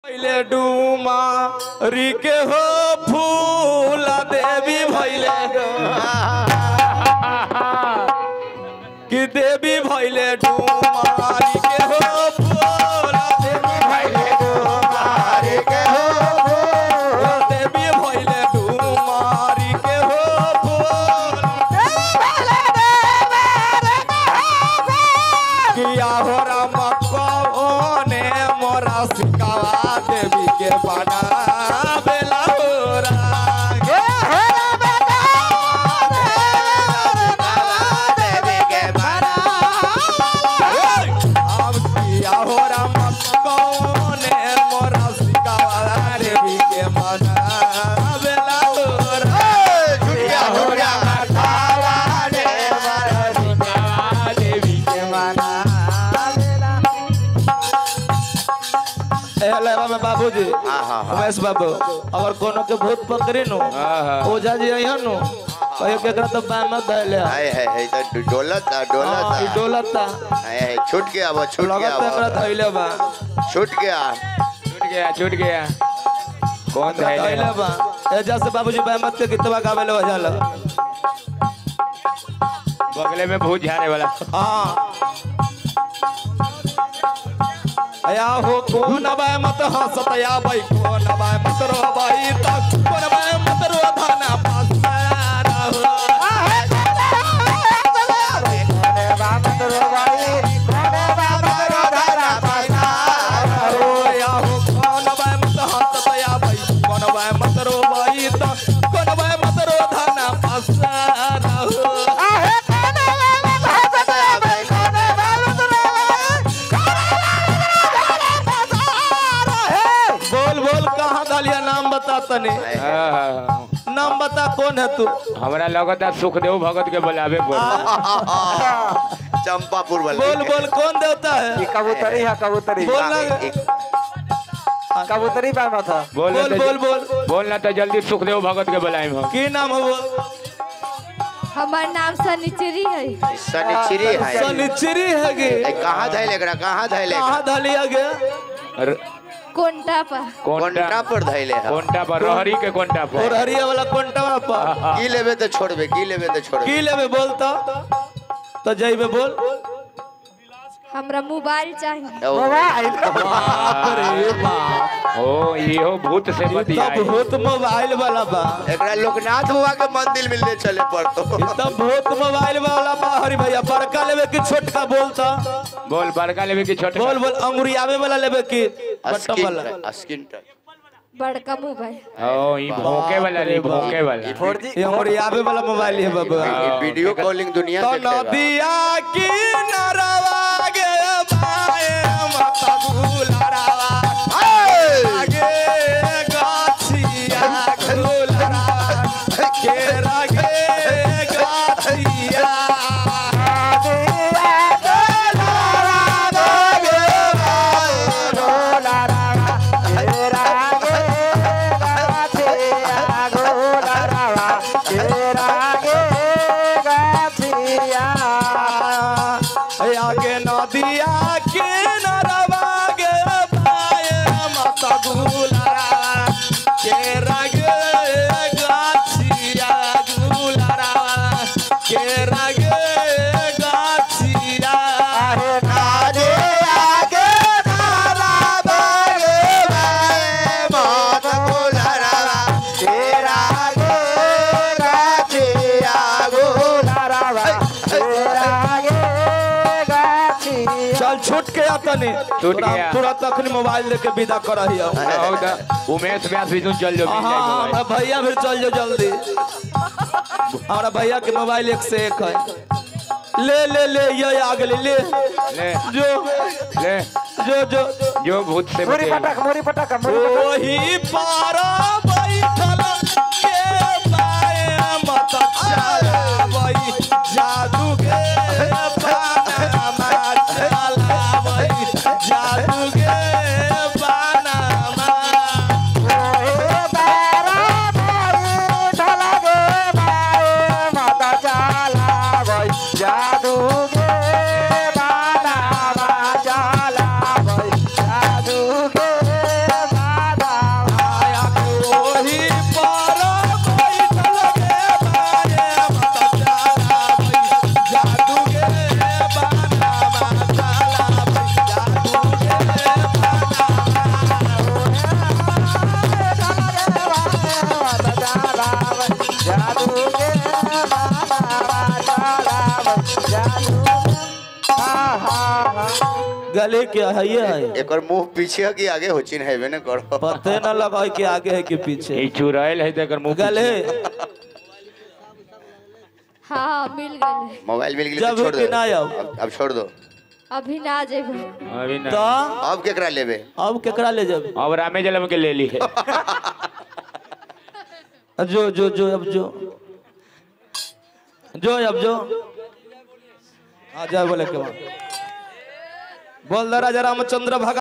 भैले डूमा रिके हो फूल देवी भैले कि देवी भैले डूमा रिके हो फूल देवी भैले डूमा रिके हो फूल देवी भैले डूमा रिके हो फूल किया हो राम कौने मोरा सिकावा देवी के बना बेला हो रागे अब किया हो राम कौने मोरा सिकावा देवी के बना बेला हो रागे किया हो राम खावा रे मोरा सिकावा देवी के बना हेलो बाबा बाबूजी उमेश बाबू अगर कोनो के भूत पकड़ी नु ओझा जी अइहन नु कहियो केकरा तो बामा धैले हाय हाय हाय तो डोलता हां ई डोलता डोलता हाय हाय छूट गया वो छूट गया लगत एकरा वो धैले बा छूट गया छूट गया छूट गया कौन एकरा धैले धैले बा एजा से बाबूजी बामत के गीतवा गावे ले वजल बगले में भूत झाड़े वाला हां अया हो कोन बाय मत हंसत या भाई कोन बाय मत रो भाई तक कोन बाय मत रो धाना पासारा हो बोल बोल कहाँ डालिया नाम बता तने हाँ, नाम बता कौन है तू हमरा लगता सुखदेव भगत के बुलावे बोल चंपापुर वाले बोल बोल कौन देवता है कबूतरी है कबूतरी बोल ना कबूतरी बा था बोल बोल बोल बोल बोल ना तो जल्दी सुखदेव भगत के बुलाए हम की नाम है वो हमार नाम सनिचरी है शनिचरी है सनिचरी है गे ए, कहाँ धैले एकरा कहाँ धैले कहाँ डालिया गे र- कोंटा पर कोंटा कोंटा पर धैले है कोंटा पर रहरी के कोंटा और पर हरिया वाला कोंटवा पर की लेबे तो छोड़बे की लेबे तो छोड़बे की लेबे बोलता तो जइबे बोल हमरा मोबाइल चाहिए ओ, बाप रे बाप ओ इहो भूत से तब बतियाई भूत मोबाइल वाला बा एकरा लोकनाथ बाबा के मंदिर मिलने चले पड़तो तब भूत मोबाइल वाला बा हरी भैया बड़का लेबे कि छोटका बोलता बोल बड़का लेवे की छोटे बोल बोल अंगुरियावे वाला लेबे कि बट्टा वाला स्किन स्किन टच बड़का मोबाइल ओ ई भोंके वाला ली भोंके वाला फोर जी ये अंगुरियावे वाला मोबाइल है बाबा ये वीडियो कॉलिंग दुनिया तो देखेगा नदिया की नरवा गे बाए माता गुलरवा आगे गाछिया गुलरवा केरा गे गाछिया आगे नदिया के नरवा गे बाए माता गुलरवा केरा गे गाछिया गुलरवा केरा गे गाछिया चल छूट के तनी छूट गया। तुरंत अखनी मोबाइल लेके विदा करहिया हो दा उमेश व्यास भी तुम चल जाओ मिल हाँ जाएगा हमारा भैया भी चल जाओ जल्दी हमारा भैया के मोबाइल एक से एक है ले ले ले ये आ गए ले ले जो ले जो जो जो भूत से मोरी बतियाई पटक मोरी पटक मोरी पटक वही पारा बैठल के बाए मत चला वही जादू के पाना चला वही जादू के पाना जादू के बाना जाला जादू के गले के है ये है एक और मुंह पीछे है कि आगे हो चिन्ह हेबे न करो पते न लगा कि आगे है कि पीछे ई चुराइल है तेकर मुंह गले हाँ मिल गए मोबाइल मिल गेल जब तो छोड़ कि दो ना आओ। अब अब छोड़ दो अभी ना जेबो अभी तो ना अब केकरा लेबे अब केकरा ले जाबे अब रामे जलम के ले ली है जो जो जो अब जो जो अब जो आ जा बोले के बाद बोल दे राजा रामचंद्र भगत